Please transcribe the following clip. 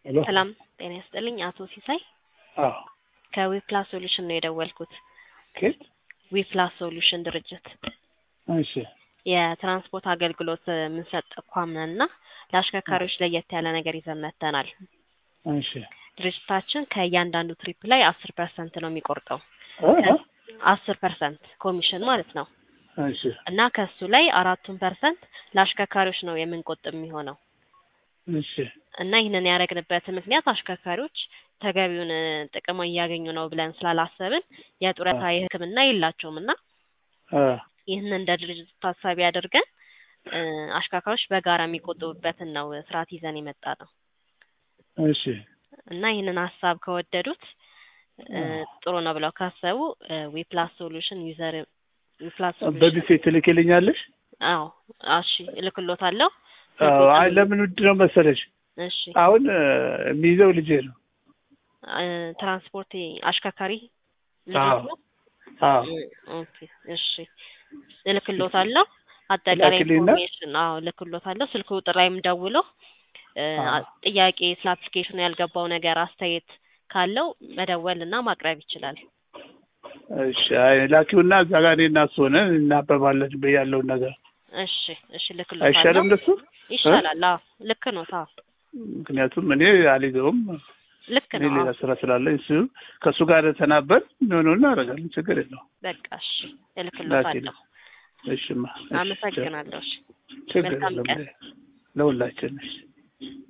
ሄሎ ሰላም ጤና ይስጥልኝ። አቶ ሲሳይ አዎ ከዊፕላስ ሶሉሽን ነው የደወልኩት። ኬት ዊፕላስ ሶሉሽን ድርጅት እሺ የትራንስፖርት አገልግሎት የምንሰጥ ተቋም ነን እና ለአሽከርካሪዎች ለየት ያለ ነገር ይዘን መጥተናል። እሺ ድርጅታችን ከእያንዳንዱ ትሪፕ ላይ አስር ፐርሰንት ነው የሚቆርጠው እ እ አስር ፐርሰንት ኮሚሽን ማለት ነው እሺ እና ከሱ ላይ አራቱን ፐርሰንት ለአሽከርካሪዎች ነው የምንቆጥብ የሚሆነው እሺ እና ይህንን ያደረግንበት ምክንያት አሽከርካሪዎች ተገቢውን እ ጥቅም እያገኙ ነው ብለን ስላላሰብን የጡረታ የሕክምና የላቸውም እና እ ይህንን እንደ ድርጅት ታሳቢ አድርገን እ አሽከርካሪዎች በጋራ የሚቆጥቡበትን ነው ስርዓት ይዘን የመጣ ነው እሺ እና ይህንን ሀሳብ ከወደዱት እ ጥሩ ነው ብለው ካሰቡ ዊፕላስ ሶሉሽን ዩዘር ዊፕላስ ሶሉሽን በዚህ ሴት ትልክልኛለሽ? አዎ እሺ እልክሎታለሁ አዎ አይ ለምን ውድ ነው መሰለሽ እሺ አሁን እ የሚይዘው ልጄ ነው። እ ትራንስፖርት አሽከርካሪ አዎ ልጆች ነው አዎ ኦኬ እሺ እልክሎታለሁ አጠቃላይ ላኪልኝና ኢንፎርሜሽን አዎ እልክሎታለሁ ስልክ ቁጥር ላይም ደውሎ እ አዎ ጥያቄ ስለ አፕሊኬሽኑ ያልገባው ነገር አስተያየት ካለው መደወል እና ማቅረብ ይችላል እሺ አይ ላኪውና እዛ ጋር እኔ እና እሱ ሆነን እናበባለን ያለውን ነገር እሺ እሺ አይሻልም እልክሎታለሁ እንደሱ እ ይሻላል አዎ ልክ ነው አዎ ምክንያቱም እኔ አልይዘውም ልክ እኔ ነው ሌላ አዎ ስራ ስላለኝ እሱ ከእሱ ጋር ተናበን ሆኖ እናደርጋለን ችግር የለውም በቃ እሺ ላኪልኝ እልክሎታለሁ እሺማ እሺ ቻው አመሰግናለሁ እሺ ችግር መልካም የለም ቀን ለሁላችን እሺ